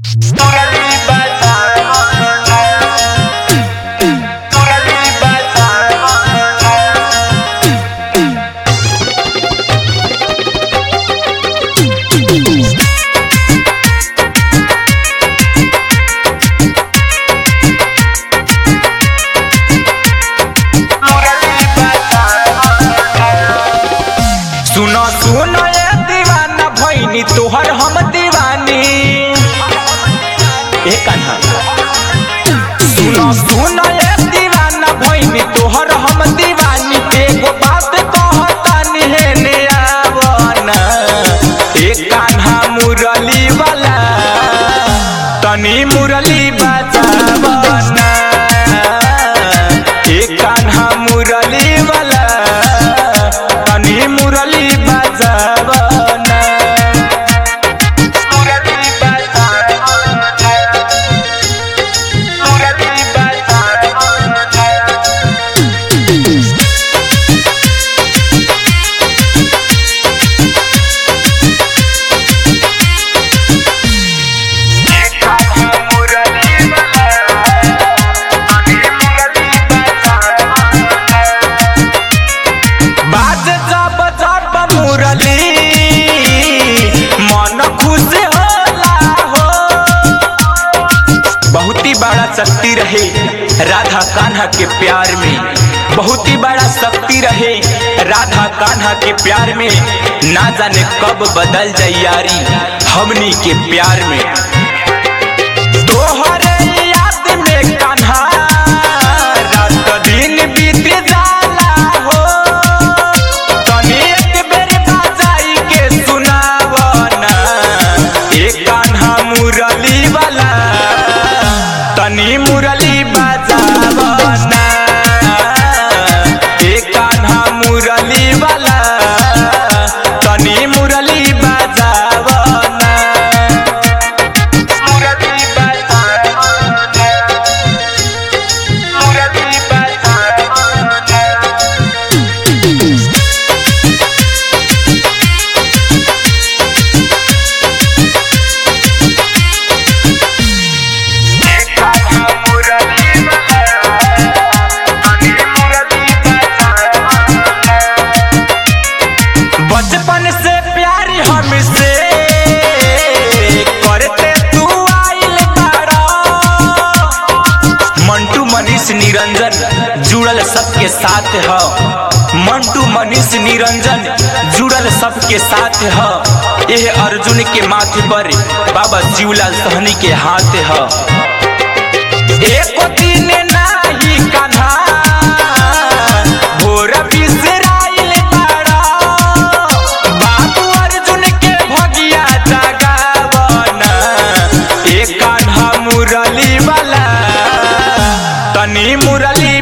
सुनो सुनो ये दीवाना भैनी तोहर हम दीवानी ए कान्हा सुनो सुनो ये दीवाना भैनी तोहर हम दीवानी एगो बात कहतानी हे ने आवना ए कान्हा मुरली वाला तनी मुरली बजावना ए कान्हा मुरली वाला तनी मुरली बजावना मुरली बजावना मुरली बजावना बाज जब जब मुरली मन खुश होला हो बहुत ही बड़ा शक्ति रहे राधा कान्हा के प्यार में बहुत ही बड़ा शक्ति रहे राधा कान्हा के प्यार में ना जाने कब बदल जाई यारी हमनी के प्यार में तोहरे याद में कान्हा रात दिन बीत जाला हो तनी एक बेर बाजाई के सुनावना एक कान्हा मुरली वाला तनी मुरली बजावना एक कान्हा मुरली वाला तनी मुरली बजावना मुरली बजावना मुरली बजावना बचपन से प्यारी हमसे करते तू आइल बाड़ा मंटू मनीष निरंजन जुड़ल सबके साथ ह मंटू मनीष निरंजन जुड़ल सबके साथ ह यह अर्जुन के माथे पर बाबा शिवलाल सहनी के हाथ ह एको दिन नाही कान्हा भोर बिसराइल बाड़ा बाबू अर्जुन के भगिया जगावना ए कान्हा मुरली वाला तनी मुरली